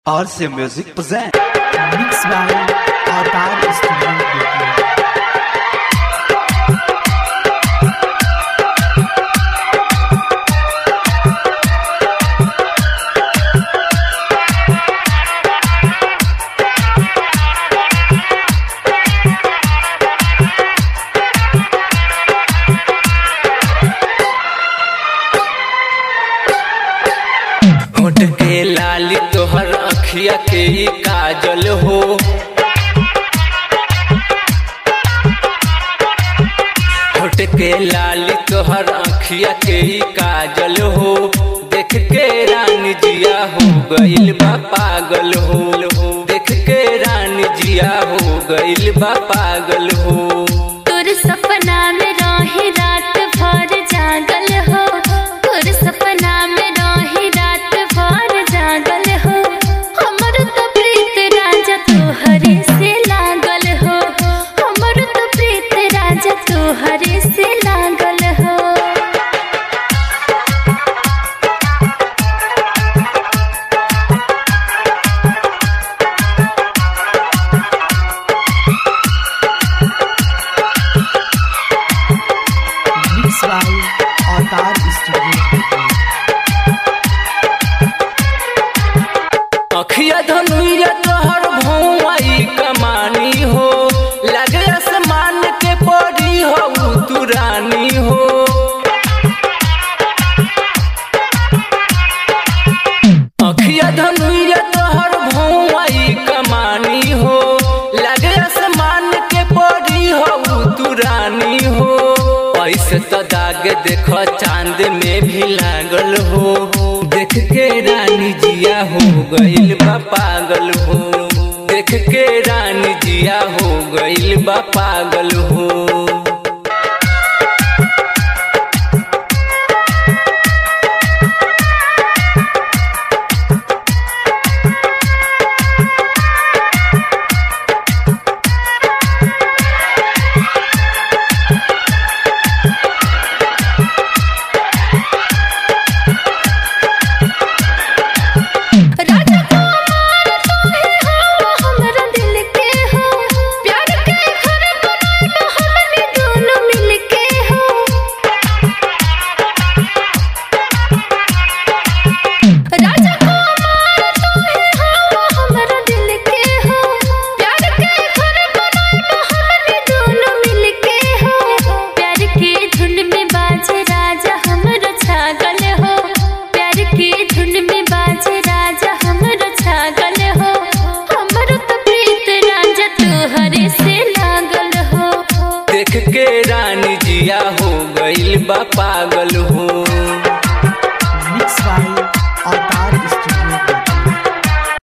RC Music present. Mix by Avatar Studio Bettiah. होठ के लाली तोहर अखिया के ही काजल हो होठ के लाली तोहर अखिया के ही काजल हो देख के रानी जिया हो गइल बा पागल हो देख के रानी जिया हो गइल बा पागल हो तोर सपना में रही रात भर जागल हो तोर सपना में रही रात भर जागल हो हमर तो प्रीत राजा तोहरे से लागल हो हमर तो प्रीत राजा तोहरे से लागल हो Mix by Avatar Studio Bettiah. अखिया धनुया तोहर भौवाई कमानी हो लगे आसमान के परी हो तू रानी हो अखिया धनुया तोहर भौवाई कमानी हो लगे आसमान के परी हो तू रानी हो ऐसे तो दाग देखो चांद में भी लागल हो देख के रानी जिया हो गइल बा पागल हो देख के रानी जिया हो गइल बा पागल हो राजा कुमार तुम्हें हो हमरा दिल के हो प्यार के घर बनाइलो हमने दोनों मिल के हो राजा कुमार तुम्हें हो हमरा दिल के हो प्यार के घर बनाइलो हमने दोनों मिल के हो प्यार के धुन में बाजे राजा हमरो छागल हो प्यार के धुन में बाजे राजा हमरो छागल हो हमरो तो प्रीत राजा तोहरे से लागल हो देख के रानी जिया हो गइल बा पागल हो